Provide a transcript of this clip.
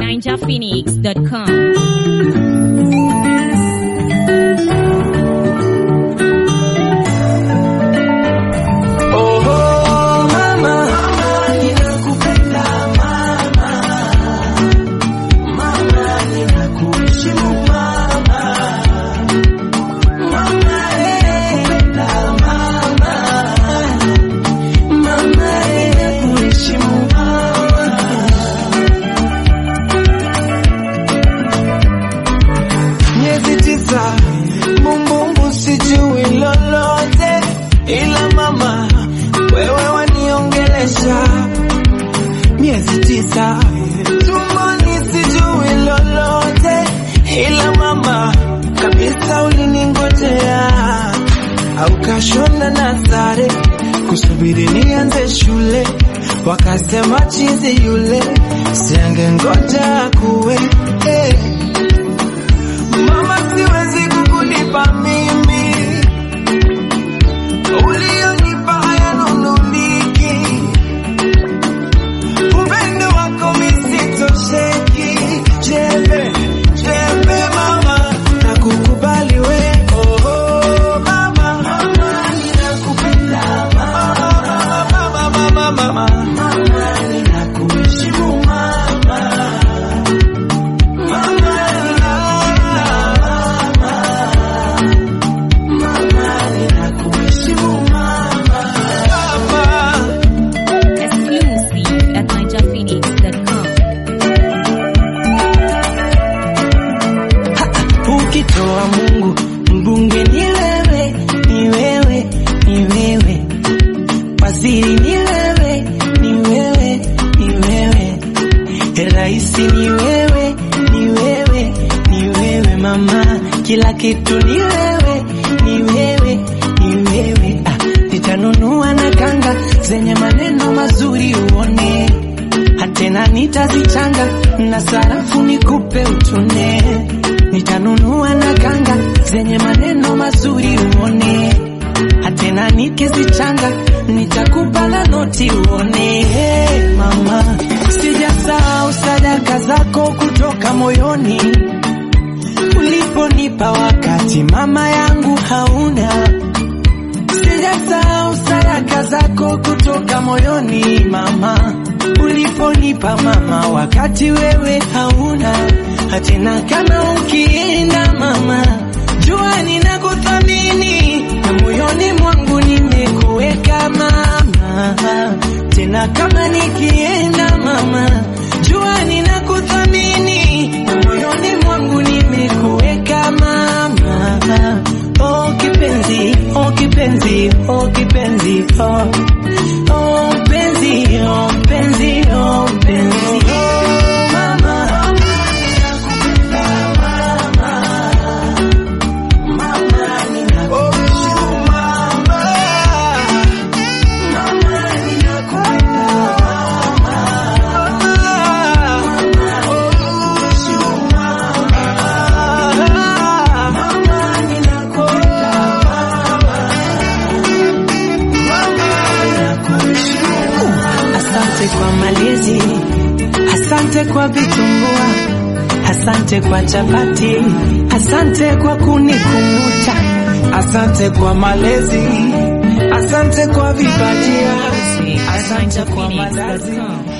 ninjaphoenix.com. Oh, mama, ninakupenda mama, mama, ninakuheshimu mama, mama, ninakupenda mama, mama, ninakuheshimu mama. Miezi tisa, bumbumbu sijui lolote, ila mama wewe waniongelesha. Miezi tisa, tumboni sijui lolote, ila mama kabisa uliningojea, au kashona na sare kusubiri nianze shule, wakasema chizi yule siange ngoja kuwe eh. Mama, siwezi kukulipa mimi ulionipa hayanunuliki, upendo wako misitosheki. Jembe jembe mama, nakukubali we oh, oh, mama, mama ninakupenda mama, mama, mama, mama, mama ninakuheshimu mama, mama ninakupenda mama, ninakuheshimu mama, mama. Exclusive at ninjaphoenix.com. Ukitoa Mungu mbunge ni wewe, ni wewe, ni wewe, waziri ni wewe, ni wewe, ni wewe, raisi ni wewe, ni wewe, ni wewe mama, kila kitu ni wewe, ni wewe, ni wewe. Ah, nitanunua na kanga zenye maneno mazuri uone hatena nitazichanga na sarafu nikupe utune, nitanunua na kanga zenye maneno mazuri uone, hatena nikizichanga nitakupa na noti uone. Hey, mama, sijasahau sadaka zako kutoka moyoni uliponipa wakati mama yangu hauna Sijasahau sadaka zako kutoka moyoni mama, uliponipa mama, wakati wewe hauna hatena. Kama ukienda mama, jua ninakuthamini na moyoni mwangu nimekuweka mama, tena kama nikienda mama, jua ninakuthamini na moyoni mwangu nimekuweka mama. Oh kipenzi, oh kipenzi, oh kipenzi, oh oh penzi, oh penzi, oh penzi. Oh, mama, mama, ninakuheshimu mama. Mama, ninakupenda mama. Mama, ninakuheshimu mama. Mama, ninakupenda mama. Mama, ninakuheshimu. Asante kwa malezi, asante kwa vitumbua, asante kwa chapati, asante kwa kunikumbuta, asante kwa malezi, asante kwa vibajia, asante kwa malazi. ninjaphoenix.com.